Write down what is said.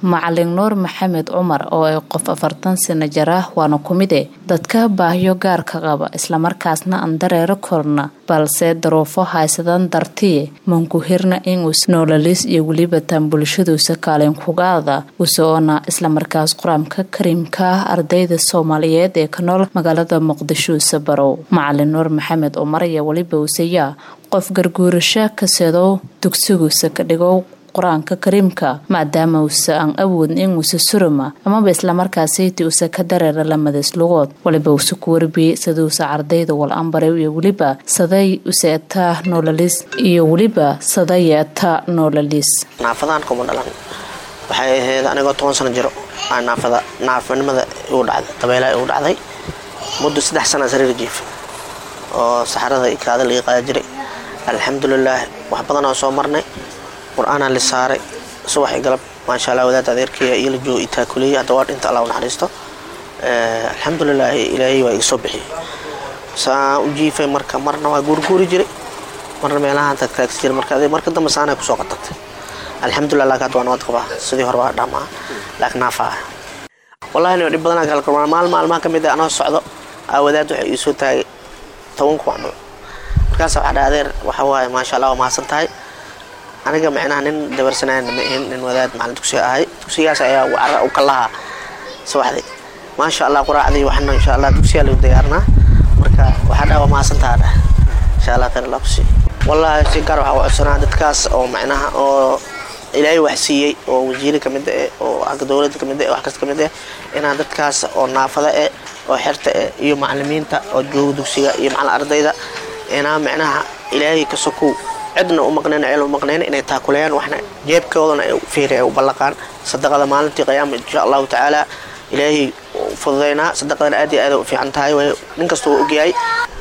macalin nuur maxamed cumar oo ay qof afartan sano jir ah waana ku mid e dadka baahyo gaarka qaba islamarkaasna aan dareero korna balse daruufo haysadan dartii mankuhirna inus noolalis iyo weliba taan bulshaduusa kaalin kugaada usoona islamarkaas qur-aanka kariimka ah ardayda soomaaliyeed ee ka nool magaalada muqdisho sabarow macalin nuur maxamed cumar iyo weliba usayaa qof garguurasho kasedow dugsiguusa ka dhigow qur-aanka kariimka maadaama uusa aan awoodin inuusa surama amaba islamarkaasiti usa ka dareera lamadays lugood waliba usa ku warbiyey siduusa ardayda wal ambaray iyo weliba saday useetaa noolalis iyo weliba sadayeeta noolalis naafadaan kuma dhalan waxay ahayd anigoo toban sano jiro naafada naafanimada igu dhacday dabeelaa igu dhacday muddo saddex sana sariir jiif oo saxarada iyo kaada laga qaada jiray alxamdulilaah wax badan oo soo marnay qur-aanaa la saaray subax i galab maasha allah wadaad adeerkaya iyo la joogo itaakuleeyay hadda waa dhinta allah u naxariisto alxamdulilaahi ilaahay waa iga soo bixiyey saan u jiifay marka marna waa guurguuri jiray marna meelahaan tagtaagsi jiray marka marka dambe saanay kusoo qatartay alxamdulillah laakiin hadda waa nabad qabaa sidii hore waa dhamaa laakiin naafa ah wallahi nin dhib badanaa kala kulmaa maal maalmaha ka mid ah anoo socdo aa wadaad waxay ii soo taagay toban kuwac mal markaas waxaa dha adeer waxa waaye maasha allah waa mahadsan tahay aniga micnaha nin dabarsanaan ma ahin nin wadaad macalin dugsiga ahay dugsigaas ayaa cara u kalahaa subaxdii maasha allah quraacdii waxna insha allah dugsigaa lagu diyaarinaa marka waxaa dhaa waa mahadsantaha dhah insha allah khayr allah kusii wallahi si gaar waxaa u codsanaa dadkaas oo macnaha oo ilaahay wax siiyey oo wasiiri ka mid eh oo agga dowladda ka mid eh wax kasta ka mid eh inaan dadkaas oo naafada eh oo xerta eh iyo macalimiinta oo jooga dugsiga iyo macalin ardayda inaa macnaha ilaahay ka sokow cidna u maqnayn ceel u maqnayn inay taakuleeyaan waxna jeebkoodana ay fiiri ay u ballaqaan sadaqada maalintii qiyaama insha allahu tacaala ilaahay fududaynaa sadaqadana aad iyo aad u fiican tahay nin kasta uu ogyahay